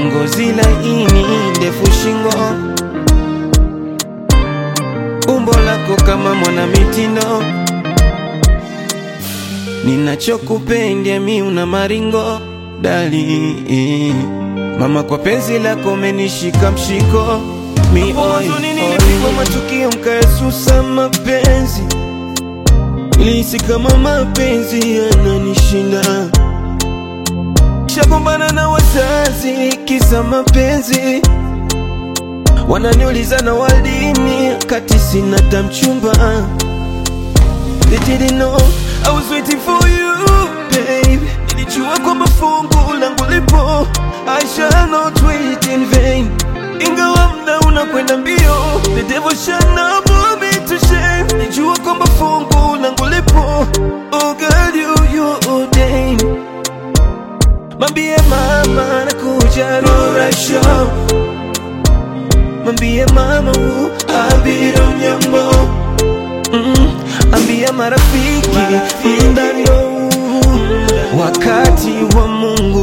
ngozi laini, ndefu shingo, umbo lako kama mwana mitindo, ninachokupenda mi una maringo dali mama, kwa penzi lako menishika mshiko mi oi, oi. matukio mkaesusa mapenzi Nilihisi kama mapenzi yananishinda, shagombana na wazazi kisa mapenzi, wananiuliza na waldini kati sina tamchumba. They didn't know I was waiting for you babe, nilijua kwamba fungu langu lipo, I shall not wait in vain, ingawa mda unakwenda mbio, the devil shall not put me to shame, nilijua kwamba fungu langu lipo, oh girl you you ordained Mambie mama nakuja Rora Show Mambie mama u abiro mnyambo mm, Ambia marafiki ndano Wakati wa Mungu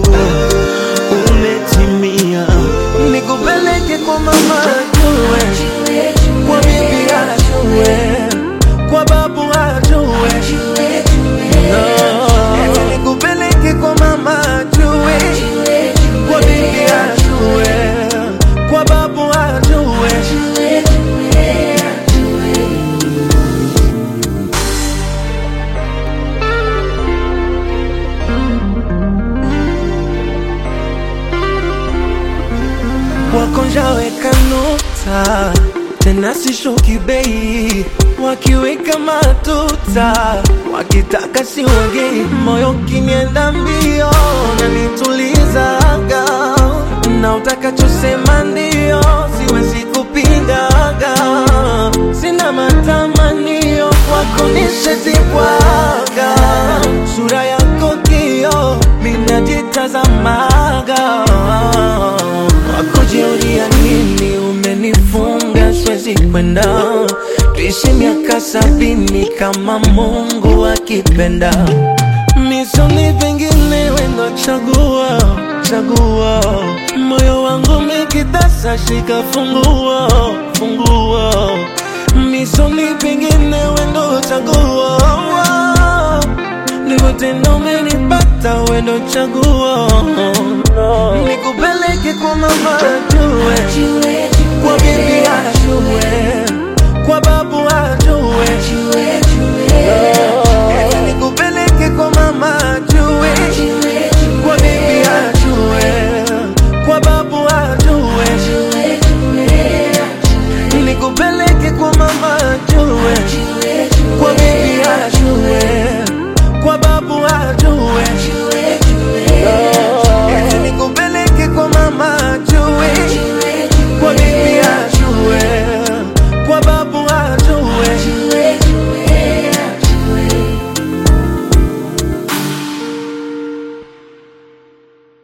umetimia Nikupeleke kwa mama ajue Kwa bibi ajue Kwa babu ajue No, nikupeleke kwa mama ajue Kwa bibi ajue Kwa babu ajue wakonjaweka nota tena sishuki bei, wakiweka matuta wakitaka siwagei, moyo kinienda mbio na nitulizaga, na utakachosema ndio, siwezi kupingaga, sina matamanio kwako nishazibwaga, sura yako kio minajitazamaga wakujiulia nini umenifunga siwezi kwenda tuishi miaka sabini kama mungu akipenda misoni pengine wendo chagua chagua moyo wangu mikitasa shika funguo funguo misoni pengine wendo chagua ndivyo tena umenipata wendo chaguo nikupeleke kwa mama ajue kwa bibi ajue kwa babu